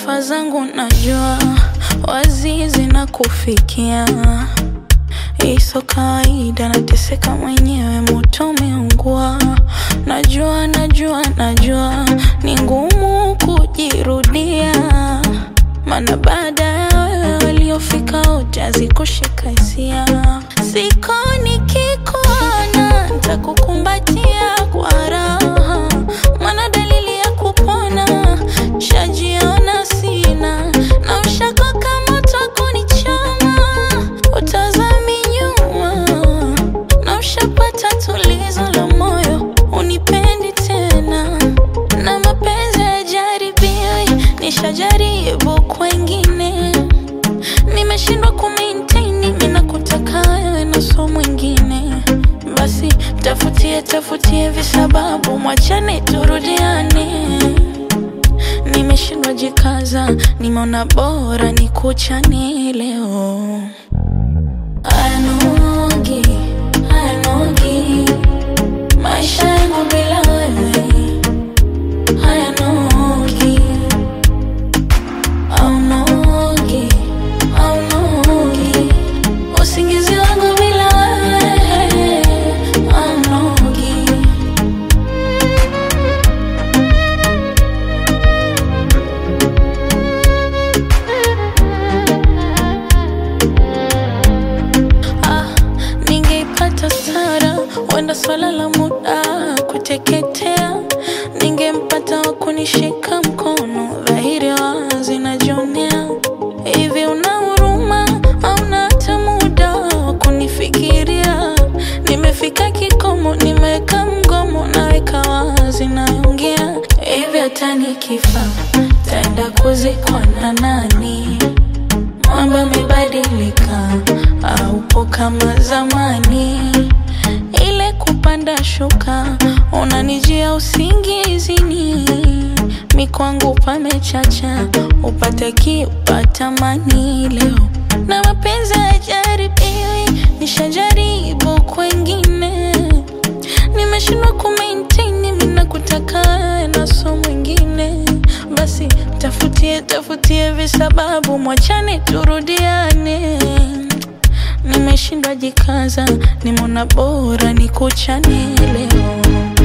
Sifa zangu najua wazi zinakufikia, iso kawaida, nateseka mwenyewe, moto umeungua. Najua, najua, najua ni ngumu kujirudia, maana baada ya wewe waliofika wote hazikushika hisia. Siko nikikuona ntakukumbatia kwa raha, maana dalili ya kupona shajiona sina, na ushako kama takunichoma, utazami nyuma, na ushapata tulizo la moyo, unipendi tena, na mapenzi yajaribiwi, nishajaribu kwengine nimeshindwa kumaintain, mimi nakutaka wewe na so mwingine. Basi tafutie tafutie visababu, mwachane turudiane. Nimeshindwa jikaza, nimeona bora nikuchane leo. Ayanogi, ayanogi, maisha yangu bila wewe hayanogi. Aunogi, aunogi, usingizi wangu bila wewe aunogi. Ah, ningeipata Sara, wenda swala la muda kuteketea, ningempata wa kunishika mkono, dhahiri wazi najionea. Hivi una huruma au na hata muda wa kunifikiria? Nimefika kikomo, nimeweka mgomo, naweka wazi, naongea hivi, hata nikifa taenda kuzikwa na nani? Mambo yamebadilika, haupo kama zamani. Ile kupanda shuka, unanijia usingizini, mi kwangu pamechacha, upate kiupata mani leo, na mapenzi hayajaribiwi, nishajaribu kwengine, nimeshindwa kumaintain, mimi nakutaka wewe na so mwingine basi tafutie tafutie visababu, mwachane turudiane. Nimeshindwa jikaza, nimeona bora nikuchane leo.